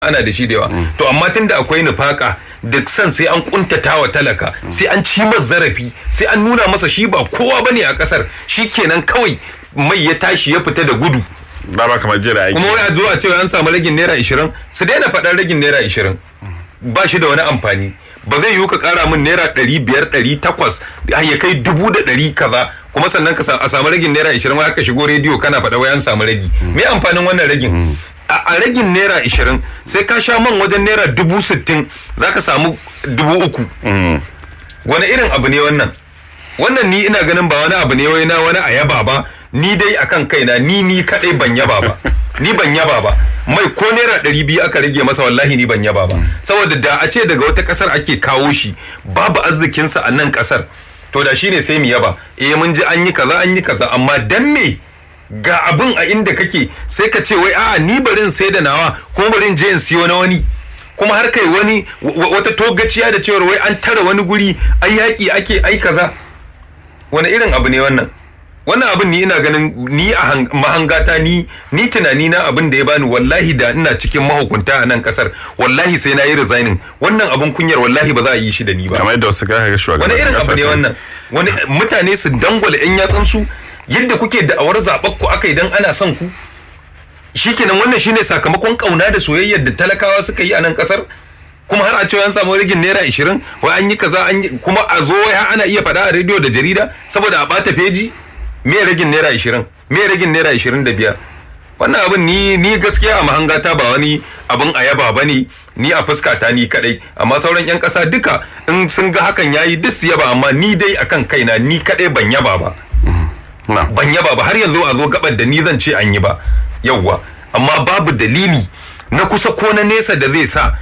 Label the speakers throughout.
Speaker 1: ana da shi da yawa to amma tunda akwai nufaka da san sai an kuntata wa talaka sai an ci masa zarafi sai an nuna masa shi ba kowa bane a kasar shi kenan kawai mai ya tashi ya fita da gudu
Speaker 2: ba ba kamar jira aiki
Speaker 1: kuma wai a zo a cewa an samu ragin naira ishirin su daina faɗar ragin naira ishirin ba shi da wani amfani ba zai yiwu ka ƙara min naira ɗari biyar ɗari takwas ya kai dubu da ɗari kaza kuma sannan ka a samu ragin naira ishirin wai aka shigo rediyo kana faɗa wai an samu ragi me amfanin wannan ragin a ragin naira ishirin sai ka sha man wajen naira dubu sittin za ka samu dubu uku wani irin abu ne wannan wannan ni ina ganin ba wani abu ne wai na wani ayaba ba ni dai akan kaina ni ni kadai ban yaba ba ni ban yaba ba mai ko naira ɗari biyu aka rage masa wallahi ni ban yaba ba saboda da a ce daga wata ƙasar ake kawo shi babu arzikinsa a nan ƙasar to da shine sai mu yaba eh mun ji an yi kaza an yi kaza amma dan me ga abin a inda kake sai ka ce wai a'a ni barin sai da nawa kuma barin je in siyo na wani kuma har kai wani wata togaciya da cewar wai an tara wani guri ai yaƙi ake ai kaza wani irin abu ne wannan wannan abin ni ina ganin ni a mahangata ni ni tunani na abin da ya bani wallahi da ina cikin mahukunta a nan kasar wallahi sai na yi resigning wannan abin kunyar wallahi ba za a yi shi da ni ba
Speaker 2: kamar yadda wasu ga shugaban
Speaker 1: wani irin abu ne wannan wani mutane su dangwala yan yatsun su yadda kuke da'awar zaɓar ku aka idan ana son ku shikenan wannan shine sakamakon kauna da soyayyar da talakawa suka yi a nan kasar kuma har a cewa an samu rigin naira ishirin wai an yi kaza an yi kuma a zo wai ana iya faɗa a rediyo da jarida saboda a ɓata feji me ragin naira ishirin me ragin naira ishirin da biyar wannan abin ni ni gaskiya a mahangata ba wani abin a yaba ba ne ni a fuskata ni kadai amma sauran yan kasa duka in sun ga hakan yayi duk su yaba amma ni dai akan kaina ni kadai ban yaba ba ban yaba ba har yanzu a zo gabar da ni zan ce an yi ba yauwa amma babu dalili na kusa ko na nesa da zai sa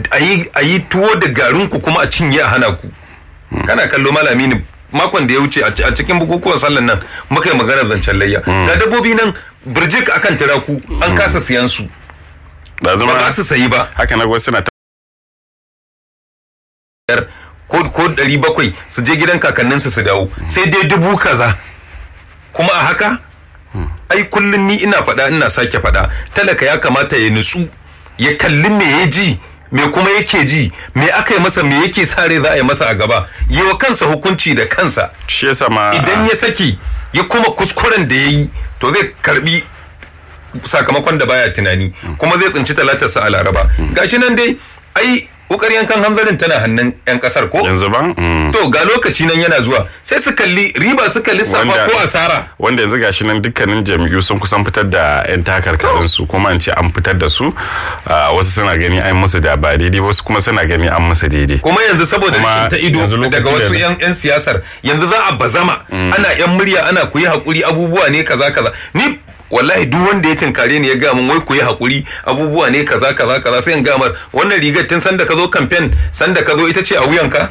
Speaker 1: a yi tuwo da garinku kuma a cinye a hana ku kana kallo malami ne makon da ya wuce a cikin bukukuwan sallan nan muka yi magana zancen layya ga dabbobi nan birjik akan tiraku an kasa siyan su ba za su sayi ba
Speaker 2: haka na wasu na
Speaker 1: ko ko ɗari bakwai su je gidan kakanninsu su dawo sai dai dubu kaza kuma a haka ai kullum ni ina faɗa ina sake faɗa talaka ya kamata ya nutsu ya kalli me ya ji me kuma yake ji me aka yi masa me yake sa rai za a yi masa a gaba yi wa kansa hukunci da kansa
Speaker 2: shi yasa ma
Speaker 1: idan ya saki ya kuma kuskuren da ya yi to zai karbi sakamakon da baya tunani kuma zai tsinci talatarsa a laraba gashi nan dai ai ukar yankan hanzarin tana hannun yan kasar ko
Speaker 2: yanzu ba
Speaker 1: to ga lokaci nan yana zuwa sai su kalli riba suka lissafa ko asara
Speaker 2: wanda yanzu gashi nan dukkanin jami'u sun kusan fitar da yan takarkarin su kuma an ce an fitar da su wasu suna gani an musu da ba daidai wasu kuma suna gani an musu daidai
Speaker 1: kuma yanzu saboda rashin ta ido daga wasu yan siyasar yanzu za a bazama ana yan murya ana kuyi hakuri abubuwa ne kaza kaza ni wallahi duk wanda ya tinkare ni ya ga mun wai ku yi hakuri abubuwa ne kaza kaza kaza sai in gamar wannan rigar tun sanda ka zo campaign sanda ka zo ita ce a wuyanka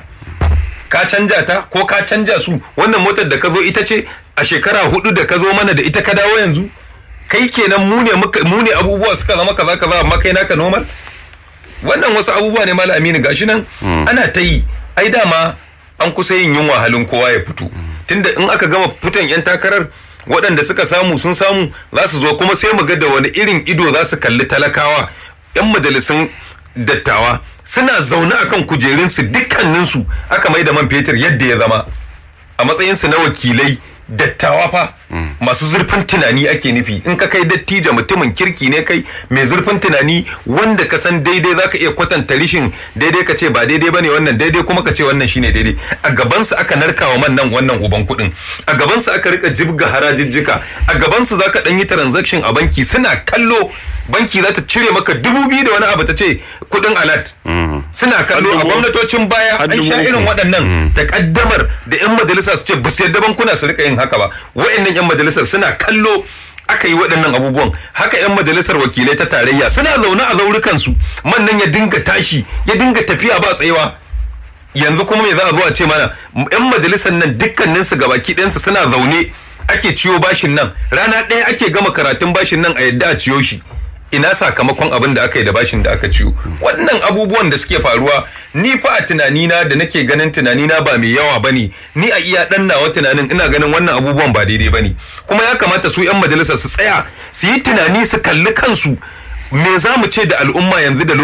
Speaker 1: ka canja ta ko ka canja su wannan motar da ka zo ita ce a shekara hudu da ka zo mana da ita ka dawo yanzu kai kenan mu ne mu ne abubuwa suka zama kaza kaza amma kai naka normal wannan wasu abubuwa ne malam Aminu gashi nan ana ta yi ai dama an kusa yin yunwa halin kowa ya fito tunda in aka gama fitan yan takarar waɗanda suka samu sun samu za su zo kuma sai mu ga da wani irin ido za su kalli talakawa 'yan majalisun dattawa suna zaune akan kujerunsu dukkaninsu aka mai da man fetur yadda ya zama a matsayinsu na wakilai dattawa fa masu zurfin tunani ake nufi in ka kai dattijo mutumin kirki ne kai mai zurfin tunani wanda ka san daidai zaka iya kwatanta rishin daidai ka ce ba daidai bane wannan daidai kuma ka ce wannan shine daidai a gabansu aka narkawa man nan wannan uban kuɗin a gabansu aka rika jibga harajijjika a gabansu zaka dan yi transaction a banki suna kallo banki za ta cire maka dubu biyu da wani abu ta ce kudin alat suna kallo a gwamnatocin baya an sha irin waɗannan takaddamar da 'yan majalisa su ce ba su yadda bankuna su rika yin haka ba wa'annan 'yan majalisar suna kallo aka yi waɗannan abubuwan haka 'yan majalisar wakilai ta tarayya suna zaune a zaurukansu man nan ya dinga tashi ya dinga tafiya ba tsayawa yanzu kuma me za a zo a ce mana 'yan majalisar nan dukkaninsu gabaki ɗayansu suna zaune ake ciyo bashin nan rana ɗaya ake gama karatun bashin nan a yadda a ciyo shi ina sakamakon abin da aka yi da bashin da aka ciyo wannan abubuwan da suke faruwa ni fa a tunanina da nake ganin tunanina ba mai yawa bane ni a iya dan nawa tunanin ina ganin wannan abubuwan ba daidai bane kuma ya kamata su yan majalisa su tsaya su yi tunani su kalli kansu me za mu ce da al'umma yanzu da